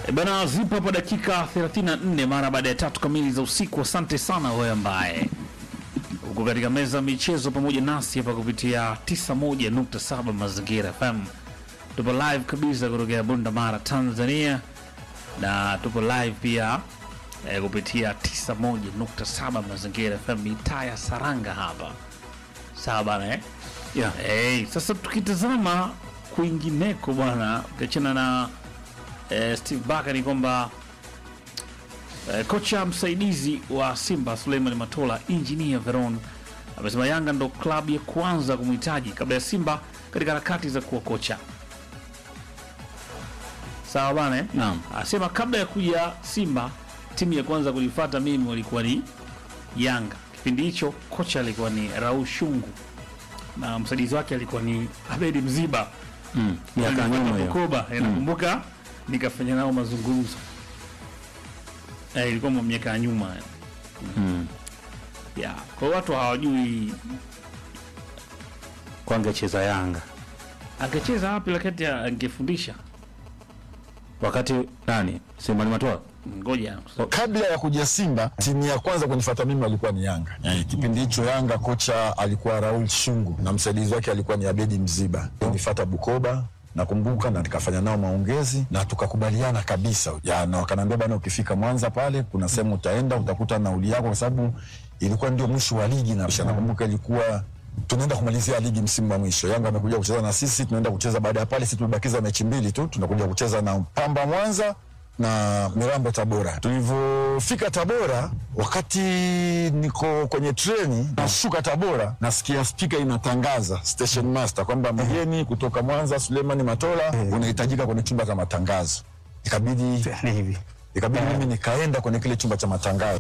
E bana, zipo hapa dakika 34 mara baada ya tatu kamili za usiku. Asante sana wewe ambaye uko katika meza ya michezo pamoja nasi hapa kupitia 91.7 Mazingira FM. Tupo live kabisa kutokea Bunda Mara, Tanzania, na tupo live pia eh, kupitia 91.7 Mazingira FM mitaa ya Saranga hapa, sawa bana eh? Yeah. Hey, sasa tukitazama kwingineko bwana, ukiachana na eh, Steve Barker ni kwamba eh, kocha msaidizi wa Simba Suleiman Matola, Engineer Veron amesema Yanga ndo klabu ya kwanza kumhitaji kabla ya Simba katika harakati za kuwa kocha. Sawa bana eh? Naam. Asema kabla ya kuja Simba, timu ya kwanza kulifuata mimi walikuwa ni Yanga. Kipindi hicho kocha alikuwa ni Raul Shungu na msaidizi wake alikuwa ni Abedi Mziba Mm. Miaka ya nyuma hiyo. Bukoba. Eh, Nakumbuka nikafanya nao mazungumzo eh, ilikuwa mwa miaka ya nyuma eh. Mm. yeah. Kwa hiyo watu hawajui Kwa angecheza Yanga angecheza wapi, lakini angefundisha. wakati nani Simba ni Matola Ngoja kabla ya kuja Simba, timu ya kwanza kunifuata mimi walikuwa ni Yanga. Eh, kipindi hicho Yanga kocha alikuwa Raul Shungu na msaidizi wake alikuwa ni Abedi Mziba. Nifuata Bukoba nakumbuka, na nikafanya nao maongezi na tukakubaliana kabisa ya, na wakaniambia bana, ukifika Mwanza pale kuna sehemu utaenda utakuta nauli yako, kwa sababu ilikuwa ndio mwisho wa ligi, na nakumbuka ilikuwa tunaenda kumalizia ligi msimu wa mwisho. Yanga amekuja kucheza na sisi, tunaenda kucheza baada ya pale. Sisi tumebakiza mechi mbili tu, tunakuja kucheza na Pamba Mwanza na Mirambo Tabora. Tulivyofika Tabora, wakati niko kwenye treni nashuka Tabora, nasikia spika inatangaza station master kwamba mgeni kutoka Mwanza Suleiman Matola unahitajika kwenye chumba cha matangazo. Ikabidi hivi ikabidi mimi nikaenda kwenye kile chumba cha matangazo.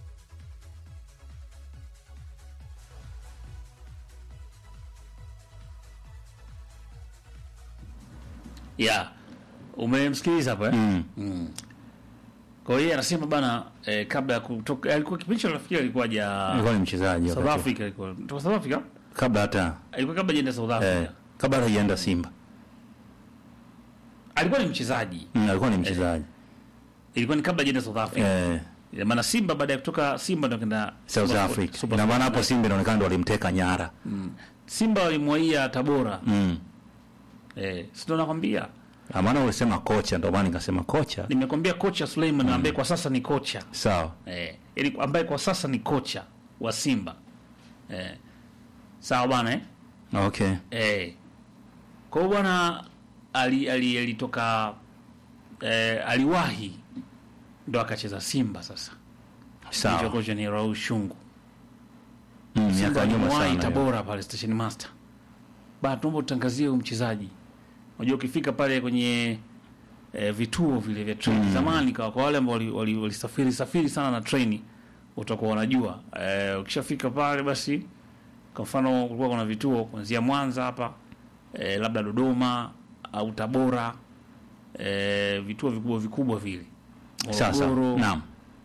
yeah. Umemsikiliza hapo eh? mm. Kwa hiyo anasema bana eh, kabla ya kutoka alikuwa kipindi hicho nafikiri alikuwa ja alikuwa ni mchezaji South wakati Africa alikuwa kutoka South Africa kabla hata alikuwa kabla jenda South Africa eh, kabla hata hajaenda Simba alikuwa ni mchezaji mm, alikuwa ni mchezaji ilikuwa ni kabla jenda South Africa eh, Ina maana Simba baada ya kutoka Simba ndo kenda South Super- Africa Super ina maana hapo Sport. Simba inaonekana ndo walimteka nyara Simba walimwaia Tabora mm. eh, si ndo nakwambia Ah, maana ulisema kocha ndo maana nikasema kocha nimekwambia kocha Suleiman ambaye kwa sasa ni kocha sawa eh, ili ambaye kwa sasa ni kocha wa Simba eh, sawa bwana eh? okay Eh. Kwa hiyo bwana ali, ali, alitoka eh, aliwahi ndo akacheza Simba sasa. Ndicho sawa kocha ni Raul Shungu. mm, miaka Simba ya nyuma alimwahi sana hiyo. Tabora pale station master. Ba tuombe utangazie huyu mchezaji. Unajua ukifika pale kwenye eh, vituo vile vya treni zamani kwa, kwa wale ambao walisafiri wali, wali safiri safiri sana na treni utakuwa unajua eh, ukishafika pale basi kwa mfano kulikuwa kuna vituo kuanzia Mwanza hapa eh, labda Dodoma au Tabora eh, vituo vikubwa vikubwa vile Sasa, Morogoro, naam.